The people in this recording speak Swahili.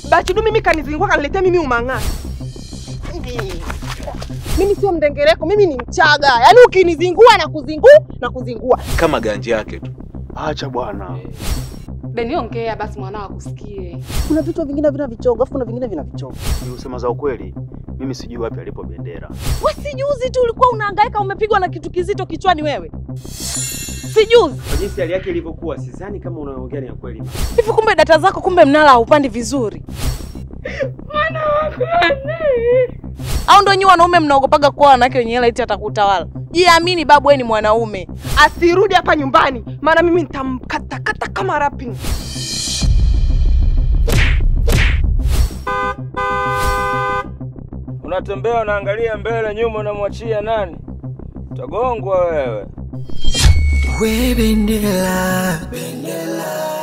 Bachidu mimi kanizingua kaniletea mimi umang'aa. Mimi sio mdengereko, mimi ni Mchaga. Yaani ukinizingua na kuzingua na kuzingua. Kama ganji yake tu. Acha bwana. Beni, ongea basi mwanao akusikie. Kuna vitu vingine vina vichogo, afu kuna vingine vina vichogo. Ni kusema za ukweli, mimi sijui wapi alipo Bendera. Wewe si juzi tu ulikuwa unahangaika umepigwa na kitu kizito kichwani wewe. Si juzi. Kwa jinsi hali yake ilivyokuwa, sidhani kama unaongea ni ya kweli. Hivi kumbe data zako kumbe mnala haupandi vizuri. Au ndo nyinyi wanaume mnaogopaga kuwa wanawake wenye hela eti atakutawala? Jiamini babu, wewe ni mwanaume. Asirudi hapa nyumbani, maana mimi nitamkatakata kama rapping. Unatembea unaangalia mbele, nyuma unamwachia nani? Utagongwa wewe. We Bendela, Bendela,